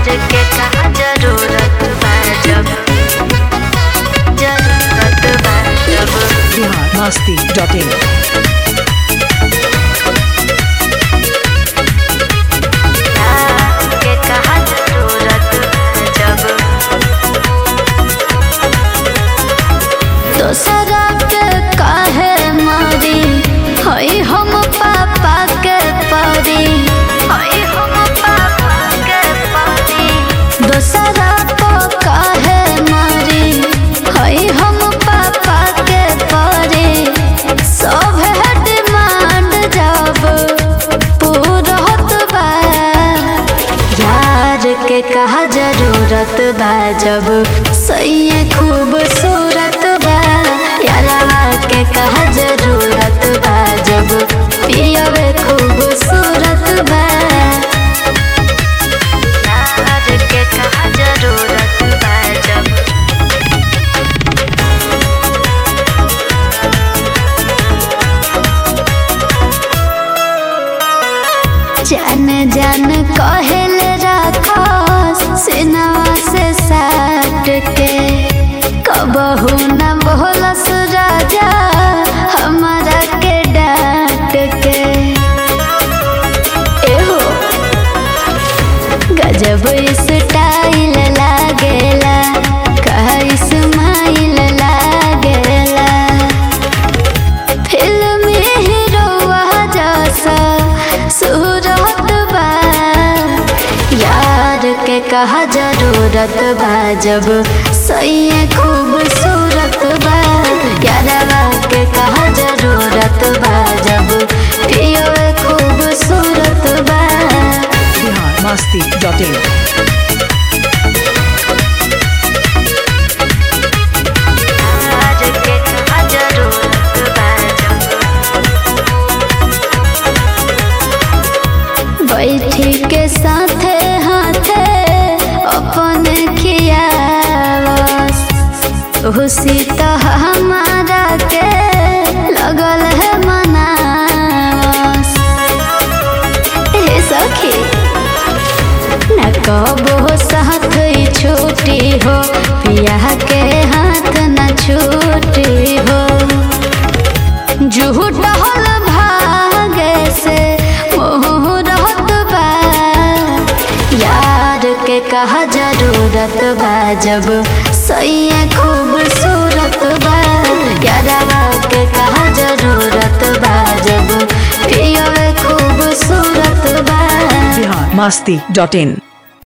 के कहा जरूरत बा जब जरूरत बा जब बिहार मस्ती डॉट इन के कहा जरूरत बा जब दोसरा के काहे मारी हई हम पापा के परी हई हम पापा के परी दोसरा को काहे मारी हई हम पापा के परी सब है डिमांड जब पूरत बा यार के कहा जरूरत बा जब सही खूबसूरत बा यारा के कहा जरूरत बा जब पियवे खूबसूरत बा यार के कहा जरूरत बा जब जान जान कहल राखस सिनवा से साट के कबहू न बोलस राजा हमारा के डांट के एहो गजब स्टाइल लागेला कहा इस्माइल लागेला फिल्मी हीरोवा जैसा सूरत बा यार के कहा जरूरत बा जब सही खूबसूरत बा यारवा के कहा जरूरत बा जब पियो खूबसूरत बा बिहार मस्ती डॉट इन यार के कहा जरूरत बा जब बैठी के साथे हाथे अपन खियावस खुशी तो हमारा के लगल है मनावस हे सखी न कबो साथ ही छूटी हो पिया के हाथ न छूटी हो झूठ हल भागे से मुहूर्त बा यार के कहा जरूरत बा जब सही खूबसूरत बा यारवा के कहा जरूरत बा जब पियो खूबसूरत बा बिहार मस्ती डॉट इन